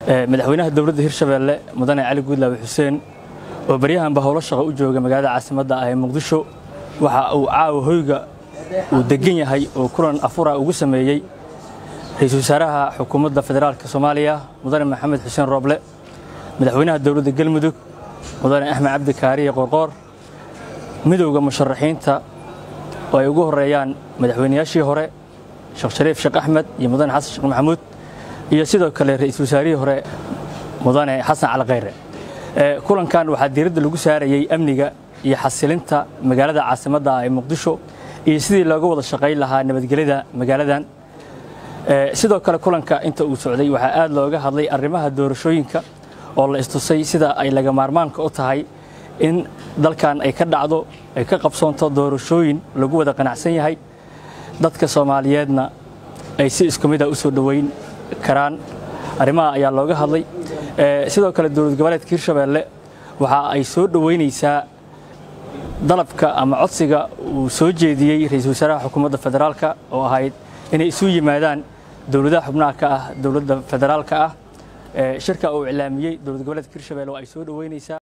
madaxweynaha dowladda hirshabeelle mudane cali guudlaawe xuseen oo baryahanba howlo shaqo u jooga magaalada caasimadda ah ee muqdisho waxa uu caawa hoyga uu degan yahay oo kulan afura ugu sameeyey ra-iisul wasaaraha xukuumadda federaalka soomaaliya mudane maxamed xuseen rooble madaxweynaha dowladda galmudug mudane axmed cabdi kaariye qorqoor midowda musharaxiinta oo ay ugu horeeyaan madaxweynayaashii hore sheekh shariif sheekh axmed iyo mudane xasan sheekh maxamuud iyo sidoo kale ra-iisul wasaarihii hore mudane xasan cali khayre kulankan waxaa diiradda lagu saarayey amniga iyo xasilinta magaalada caasimadda ah ee muqdisho iyo sidii looga wada shaqayn lahaa nabadgelyada magaaladan sidoo kale kulanka inta uu socday waxaa aad looga hadlay arrimaha doorashooyinka oo la istusay sida ay laga maarmaanka u tahay in dalkan ay ka dhacdo ay ka qabsoonto doorashooyin lagu wada qanacsan yahay dadka soomaaliyeedna ay si isku mid a u soo dhoweyn karaan arrimaha ayaa looga hadlay sidoo kale dowlad goboleedka hirshabeelle waxa ay soo dhoweynaysaa dalabka ama codsiga uu soo jeediyey ra-iisul wasaaraha xukuumadda federaalka oo ahayd inay isu yimaadaan dowladaha xubnaha ka ah dowladda federaalka ah shirka uu iclaamiyey dowlad goboleedka hirshabelle oo ay soo dhoweynaysaa